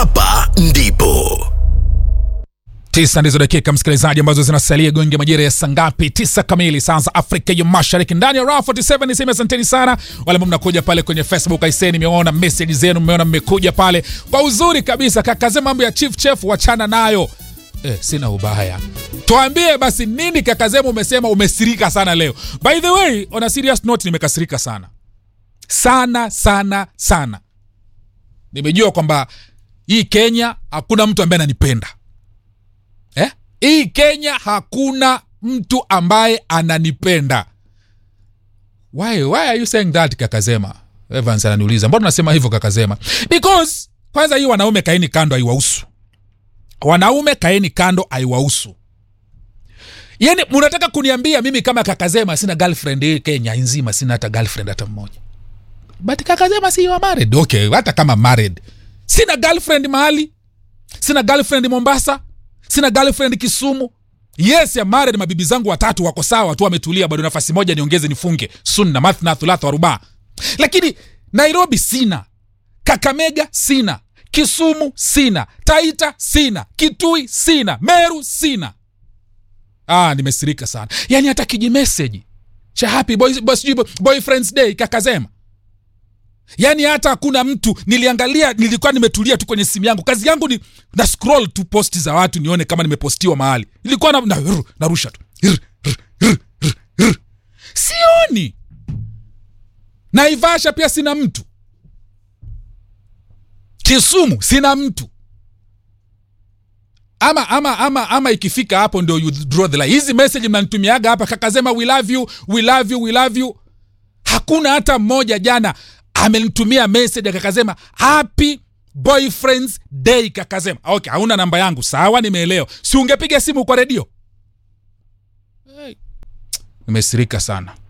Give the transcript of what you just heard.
hapa ndipo tisa ndizo dakika msikilizaji ambazo zinasalia gonge majira ya saa ngapi tisa kamili saa za afrika ya mashariki ndani ya raha 47 niseme asanteni sana wale ambao mnakuja pale kwenye facebook aisee nimeona message zenu mmeona mmekuja pale kwa uzuri kabisa kakaze mambo ya chief chef wachana nayo Eh, sina ubaya tuambie basi nini kakazemu umesema umesirika sana leo by the way on a serious note nimekasirika sana sana sana sana nimejua kwamba hii kenya hakuna mtu ambaye ananipenda eh? hii kenya hakuna mtu ambaye ananipenda why, why are you saying that kakazema evans ananiuliza mbona unasema hivyo kakazema because kwanza hii wanaume kaeni kando haiwahusu wanaume kaeni kando haiwahusu yani munataka kuniambia mimi kama kakazema sina girlfriend hii kenya nzima sina hata girlfriend hata mmoja but kakazema si you are married okay hata kama married sina girlfriend mahali sina girlfriend mombasa sina girlfriend kisumu yes ya married mabibi zangu watatu wako sawa tu wametulia bado nafasi moja niongeze nifunge sunna mathna thulatha warubaa lakini nairobi sina kakamega sina kisumu sina taita sina kitui sina meru sina ah, nimesirika sana yaani hata kijimeseji cha happy boy, boy, sijui boyfriends day kakazema yaani hata hakuna mtu niliangalia nilikuwa nimetulia tu kwenye simu yangu kazi yangu ni na scroll tu posti za watu nione kama nimepostiwa mahali ilikuwa na, na, na, narusha tu Rr, rr, rr, rr, rr. sioni naivasha pia sina mtu kisumu sina mtu ama ama ama ama ikifika hapo ndio you draw the line hizi message mnanitumiaga hapa kakasema we love you we love you we love you hakuna hata mmoja jana amenitumia message akakasema happy boyfriends day kakasema okay hauna namba yangu sawa nimeelewa si ungepiga simu kwa redio hey. nimesirika sana